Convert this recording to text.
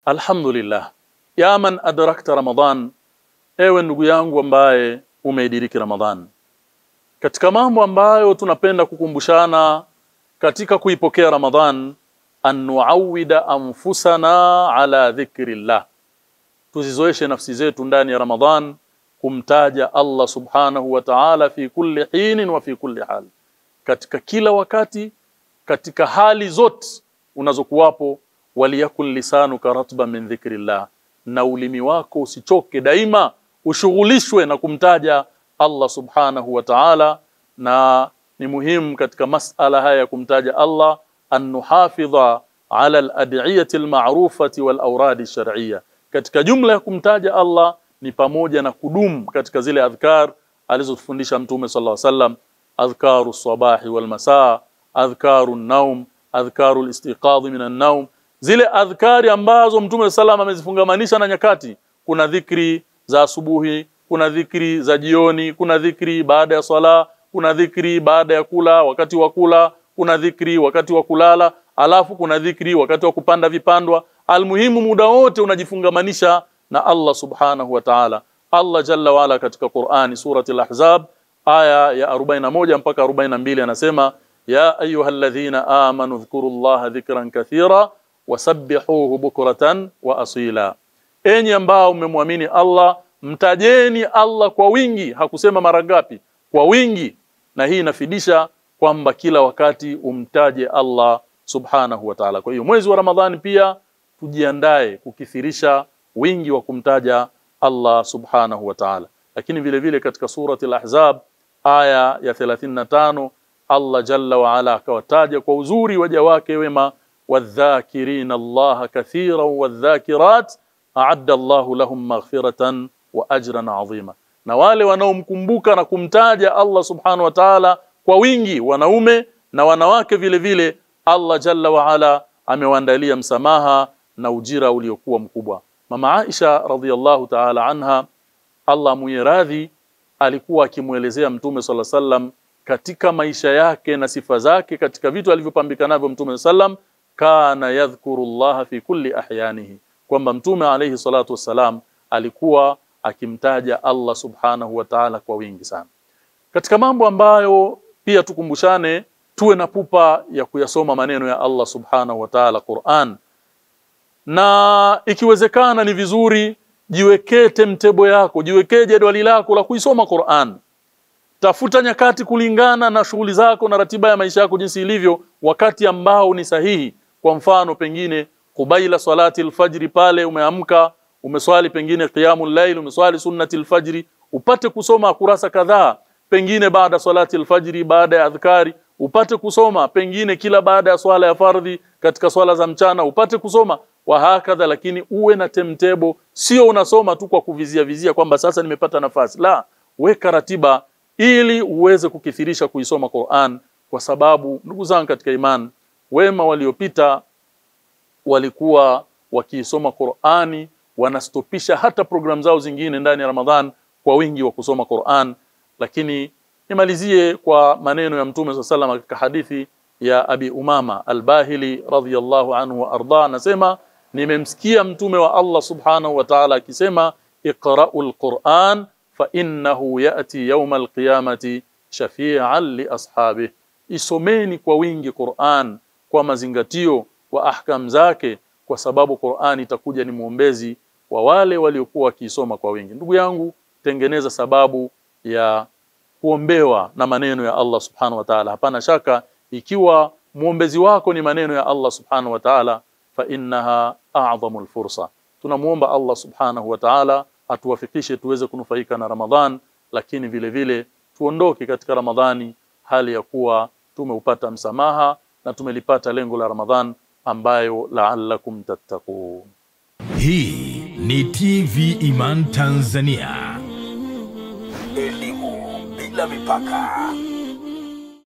alhamdulillah ya man adrakta ramadan ewe ndugu yangu ambaye umeidiriki ramadhan katika mambo ambayo tunapenda kukumbushana katika kuipokea ramadhan an nuawida anfusana ala dhikrillah tuzizoeshe nafsi zetu ndani ya ramadhan kumtaja Allah subhanahu wa ta'ala fi kulli hinin wa fi kulli hal katika kila wakati katika hali zote unazokuwapo waliyakul lisanuka ratba min dhikrillah na ulimi wako usichoke daima ushughulishwe na kumtaja Allah subhanahu wa ta'ala na ni muhimu katika masala haya ya kumtaja Allah an nuhafidha ala al-ad'iyati al-ma'rufati wal awradi shar'iyya katika jumla ya kumtaja Allah ni pamoja na kudumu katika zile adhkar alizotufundisha mtume sallallahu alaihi wasallam adhkaru sabahi wal masaa adhkaru naum adhkaru al-istiqadh min an-naum zile adhkari ambazo mtume sallam amezifungamanisha na nyakati kuna dhikri za asubuhi kuna dhikri za jioni kuna dhikri baada ya swala kuna dhikri baada ya kula wakati wa kula kuna dhikri wakati wa kulala alafu kuna dhikri wakati wa kupanda vipandwa almuhimu muda wote unajifungamanisha na Allah subhanahu wa ta'ala Allah jalla wala katika Qur'ani surati al-Ahzab aya ya 41 mpaka 42 anasema ya ayyuhalladhina amanu dhkurullaha dhikran kathira wasabbihuhu bukratan wa asila enyi ambao mmemwamini Allah mtajeni Allah kwa wingi hakusema mara ngapi kwa wingi na hii inafidisha kwamba kila wakati umtaje Allah subhanahu wa ta'ala kwa hiyo mwezi wa Ramadhani pia tujiandae kukithirisha wingi wa kumtaja Allah subhanahu wa ta'ala lakini vile vile katika surati al-ahzab aya ya 35 Allah jalla wa ala akawataja kwa uzuri waja wake wema wadhakirina Allah kathiran wadhakirat a'adda Allahu lahum maghfiratan wa ajran 'azima na wale wanaomkumbuka na kumtaja Allah subhanahu wa ta'ala kwa wingi wanaume na wanawake vile vile Allah jalla wa ala amewaandalia msamaha na ujira uliokuwa mkubwa mama Aisha radhiallahu ta'ala anha Allah muiradhi alikuwa akimuelezea mtume sala sallam katika maisha yake na sifa zake katika vitu alivyopambika navyo mtume sallam kana yadhkuru Allah fi kulli ahyanihi kwamba mtume alayhi salatu wassalam alikuwa akimtaja Allah subhanahu wa ta'ala kwa wingi sana katika mambo ambayo pia tukumbushane tuwe na pupa ya kuyasoma maneno ya Allah subhanahu wa ta'ala Qur'an na ikiwezekana ni vizuri jiwekee temtebo yako jiwekee jedwali lako la kuisoma Qur'an tafuta nyakati kulingana na shughuli zako na ratiba ya maisha yako jinsi ilivyo wakati ambao ni sahihi kwa mfano pengine kubaila salati alfajri pale umeamka umeswali pengine qiyamul layl umeswali sunnati alfajri upate kusoma kurasa kadhaa pengine baada salati alfajri baada ya adhkari upate kusoma pengine kila baada ya swala ya fardhi katika swala za mchana upate kusoma wa hakadha lakini uwe na temtebo sio unasoma tu kwa kuvizia vizia kwamba sasa nimepata nafasi la weka ratiba ili uweze kukithirisha kuisoma Qur'an kwa sababu ndugu zangu katika iman wema waliopita walikuwa wakiisoma Qur'ani wanastopisha hata programu zao zingine ndani ya Ramadhan kwa wingi wa kusoma Qur'an lakini nimalizie kwa maneno ya Mtume SAW katika hadithi ya Abi Umama Al-Bahili radhiyallahu anhu wa arda anasema nimemsikia mtume wa Allah subhanahu wa ta'ala akisema iqra'ul Qur'an fa innahu ya'ti yawm al-qiyamati shafi'an li ashabihi isomeni kwa wingi Qur'an kwa mazingatio wa ahkam zake kwa sababu Qur'an itakuja ni muombezi wa wale waliokuwa wakiisoma kwa wingi ndugu yangu tengeneza sababu ya kuombewa na maneno ya Allah subhanahu wa ta'ala hapana shaka ikiwa muombezi wako ni maneno ya Allah subhanahu wa ta'ala fa innaha a'zamul fursa tunamuomba Allah subhanahu wa ta'ala atuwafikishe tuweze kunufaika na Ramadhan lakini vile vile tuondoke katika Ramadhani hali ya kuwa tumeupata msamaha na tumelipata lengo la Ramadhan ambayo la'allakum tattaqun Hii ni TV Iman Tanzania. Elimu bila mipaka.